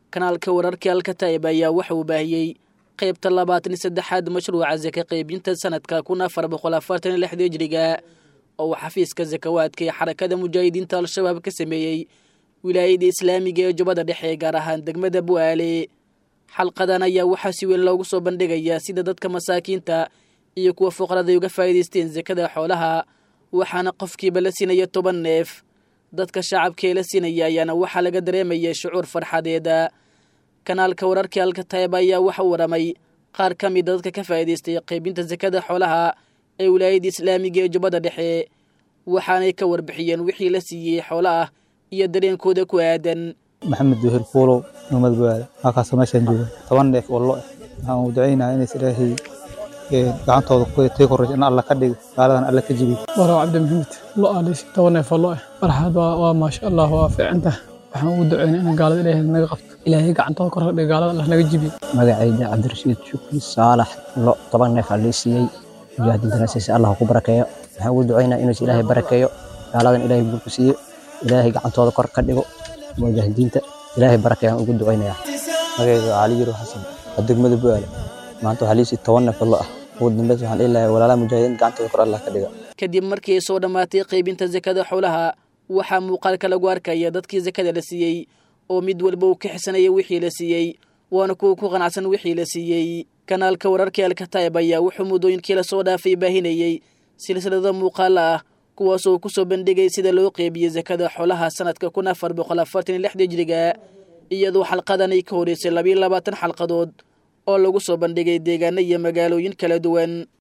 kanaalka wararkii alkataib ayaa waxa uu baahiyey qaybta labaatan iyo saddexaad mashruuca saka qaybinta sanadka kun afar boqol afartan iyo lixda hijriga oo uu xafiiska sakawaadka ee xarakada mujaahidiinta al-shabaab ka sameeyey wilaayada islaamiga ee jubbada dhexe gaar ahaan degmada bu'aale xalqadan ayaa waxaa si weyn loogu soo bandhigayaa sida dadka masaakiinta iyo kuwa fuqaraday uga faa'iidaysteen sakada xoolaha waxaana qofkiiba la siinaya toban neef dadka shacabkaee la siinaya ayaana waxaa laga dareemaya shucuur farxadeeda kanaalka wararkii alkataib ayaa waxa u waramay qaar ka mida dadka ka faa'iidaystay qaybinta sakada xoolaha ee wilaayada islaamiga ee jubbada dhexe waxaanay ka warbixiyeen wixii la siiyey xoolo ah iyo dareenkooda ku aadan maxamed duhir fuulow nomad baada halkaasoo meeshaan jooga toban neef oo lo waxaan u ducaynayaa inays ilaahay gacantooda tii koraysa in alla ka dhigo gaaladan alla ka jibiyo waraw cabdi maxamed lo aaleysi toban neef oo lo ah farxad waa maasha allah waa fiicanta waxaan ugu ducaynaa in gaalada ilaahay naga qabto ilaahay gacantooda kor dhigo gaalada allah naga jibiyo magacayda cabdirashiid shukri saalax lo toban neef aa lii siiyey mujaahidiintana siisa allah ku barakeeyo waxaan ugu ducaynaa inuus ilaahay barakeeyo gaaladan ilaahay burku siiyo ilaahay gacantooda kor ka dhigo mujaahidiinta ilaahay barakeeyaan ugu ducaynayaa magacayda cali yiro xasan waa degmada bu'aale maanta waxaa liisii toban neef lo ah ugu dambeys waxaan dhihi lahaa walaalaha mujaahidiin gacantooda kor allah ka dhiga kadib markii ay soo dhammaatay qaybinta sakada xoolaha waxaa muuqaalka lagu arkaya dadkii sakada la siiyey oo mid walba uu ka xisanaya wixii la siiyey waana kuwa ku qanacsan wixii la siiyey kanaalka wararkii alkataib ayaa wuxuu muddooyinkii lasoo dhaafay baahinayey silsilado muuqaala ah kuwaasoo ku soo bandhigay sida loo qeybiyey sakada xoolaha sanadka kun afar boqol afartan iyo lixda hijriga iyadoo xalqadan ay ka horeysay labiyo labaatan xalqadood oo lagu soo bandhigay deegaano iyo magaalooyin kala duwan